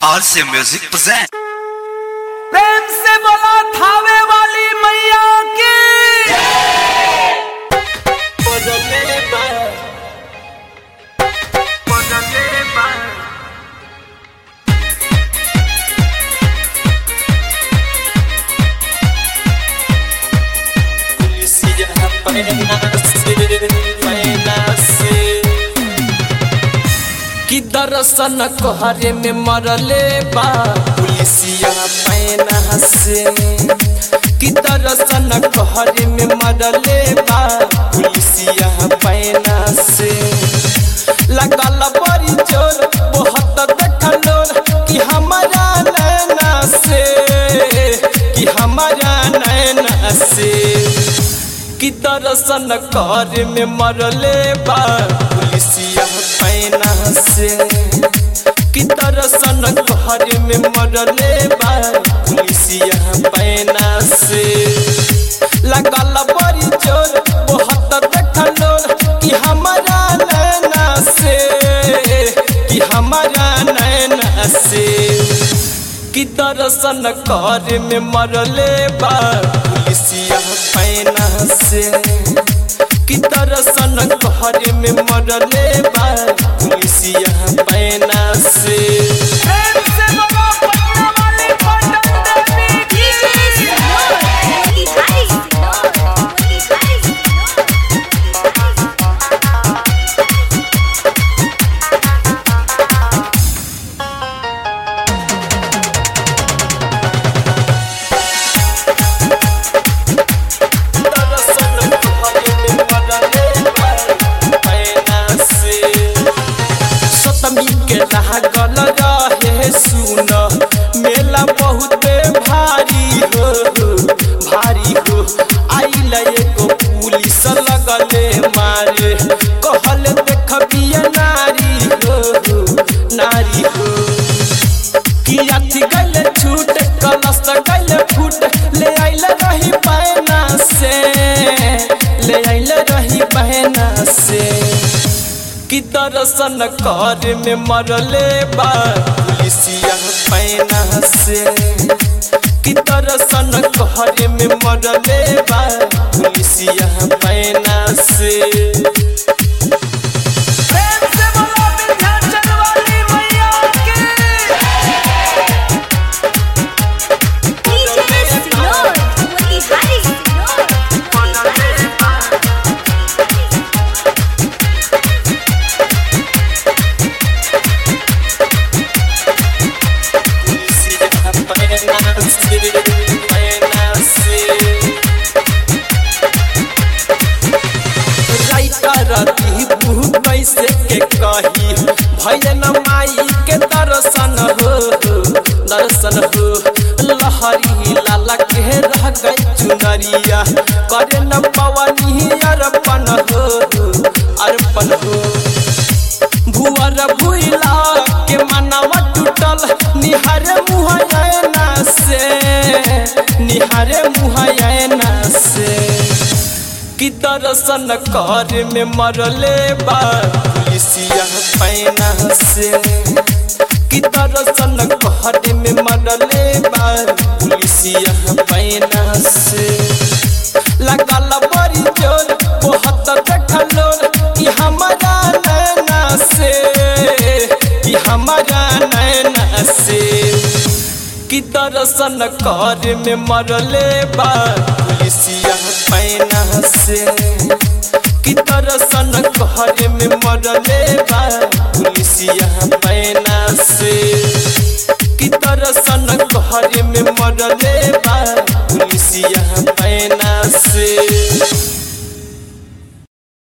RC Music present. प्रेम से बोला थावे वाली मैया की कि दर्शन कोहरे में मरले बा पुलिसिया पैना से कि दर्शन कोहरे में मरले बा पुलिसिया पैना से लगल बड़ी जोर बहुत देखलो कि हमारा नैना से कि हमारा नैना से कि दर्शन कर में मरले बा पुलिसिया पैना से कि दर्शन कर में मरले बा पुलिसिया पैना से लगल बड़ी जोर बहुत देखलो कि हमारा नैना से कि हमारा नैना से कि दर्शन कर में मरले बा पुलिसिया पैना से कि दर्शन कर में मरले बा पुलिसिया पैना से प्रेम से बोला पटना वाली पटन देवी की दर्शन कर में मरले बा पैना से सतमी के लागल रहे सुन मेला बहुत भारी हो भारी हो आइल एगो पुलिस लगले मारे कहल देखबिया नारी हो नारी हो कि अथी गल छूट कलश गल फूट ले आइल रही बहना से ले आइल रही बहना से कि दर्शन कर में मरले बा पुलिसिया पैना से कि दर्शन कर में मरले बा पुलिसिया पैना से प्रेम से बोला विंध्याचल वाली मैया की पुलिसिया पैना से पैना से राइटर दीपू कैसे के कही भैन माई के दर्शन हो दर्शन हो लहरी लाला के रह गई चुनरिया करे न पवनी अर्पण हो अर्पण हो भुअर भुइला के मनवा टूटल निहारे मुहयना से निहारे मुहयना से कि दर्शन कर में मरले बा पुलिसिया पैना से कि दर्शन कर में मरले बा पुलिसिया पैना से लगल बड़ी जोर बहुत देखलो कि हमारा नैना से कि हमारा नैना से कि दर्शन कर में मरले बा पुलिसिया पैना से कि दर्शन कर में मरले बा पुलिसिया पैना से कि दर्शन कर में मरले बा पुलिसिया पैना से